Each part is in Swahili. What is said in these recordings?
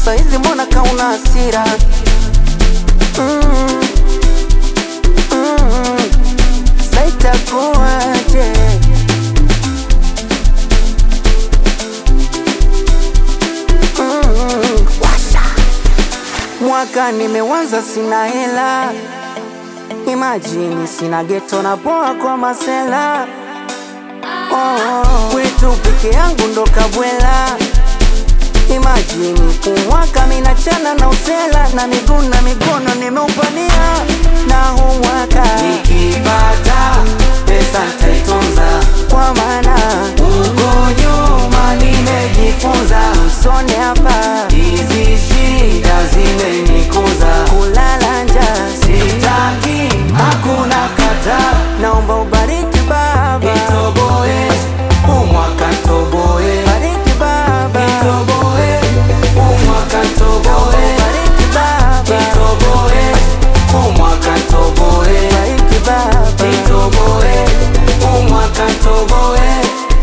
saizi mbona kauna hasira mm, mm, saitakuwaje mm, washa mwaka nimewanza sina hela imajini sina geto na poa kwa masela oh, kwetu peke yangu ndo kabwela imajini kumwaka minachana na usela na miguu na mikono nimeupania na huu mwaka Nikipata pesa nitaitunza, kwa maana huko nyuma nimejifunza, usone hapa hizi shida zimenikuza, kulala njaa sitaki hakuna kata, naomba ubariki baba nitoboe umwaka ntoboe, bariki baba nitoboe umwaka ntoboe, bariki baba nitoboe umwaka ntoboe, bariki baba nitoboe umwaka ntoboe.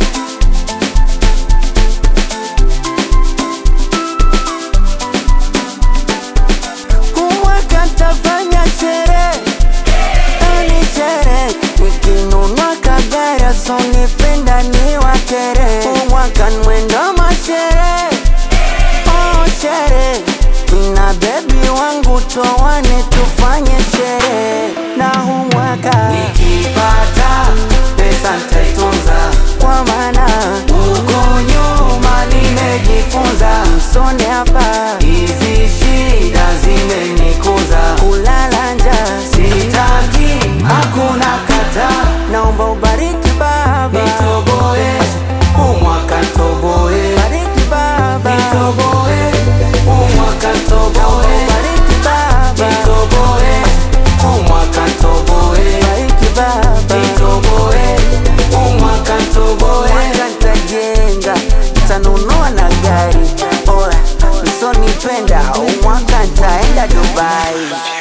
kumwaka ntafanya sherehe ani sherehe nikinunua kagari asonipenda ni wakere kumwaka mwendo masherehe oh sherehe mina bebi wangu towane tufanye sherehe na huu mwaka Nikipata pesa nitaitunza, kwa maana huko nyuma nimejifunza, msone hapa hizi shida zimenikuza, kulala njaa sitaki hakuna kata, naomba ubariki baba nitoboe umwaka ntoboe, bariki baba nitoboe umwaka ntoboe, bariki baba nitoboe umwaka ntoboe, bariki baba nitoboe umwaka ntoboe. mwaka ntajenga ntanunua na gari oya msonipenda umwaka ntaenda dubai